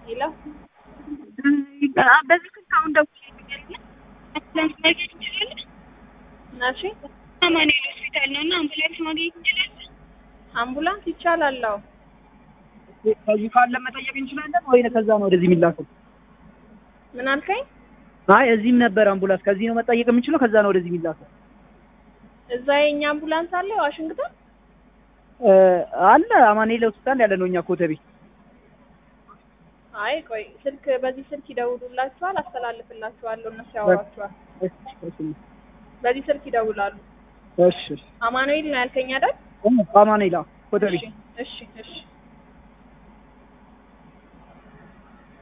ሄሎ በዚህ ስልክ አሁን ደውዬ አምቡላንስ ማግኘት እንችላለን? እሺ አማኑኤል ሆስፒታል ነው እና አምቡላንስ ማግኘት እንችላለን? አምቡላንስ ይቻላል። አዎ ከዚህ ካለ መጠየቅ እንችላለን ወይ ከዛ ነው ወደዚህ የሚላከው? ምን አልከኝ? አይ እዚህም ነበር አምቡላንስ። ከዚህ ነው መጠየቅ የምንችለው፣ ከዛ ነው ወደዚህ የሚላከው። እዛ የኛ አምቡላንስ አለ ዋሽንግተን። እ አለ አማኑኤል ሆስፒታል ያለ ነው እኛ ኮተቤ። አይ ቆይ ስልክ በዚህ ስልክ ይደውሉላችኋል፣ አስተላልፍላችኋለሁ። እነሱ ያወሯችኋል። በዚህ ስልክ ይደውላሉ። እሺ አማኑኤል ነው ያልከኝ አይደል? አማኑኤል አዎ፣ ኮተቤ እሺ እሺ እሺ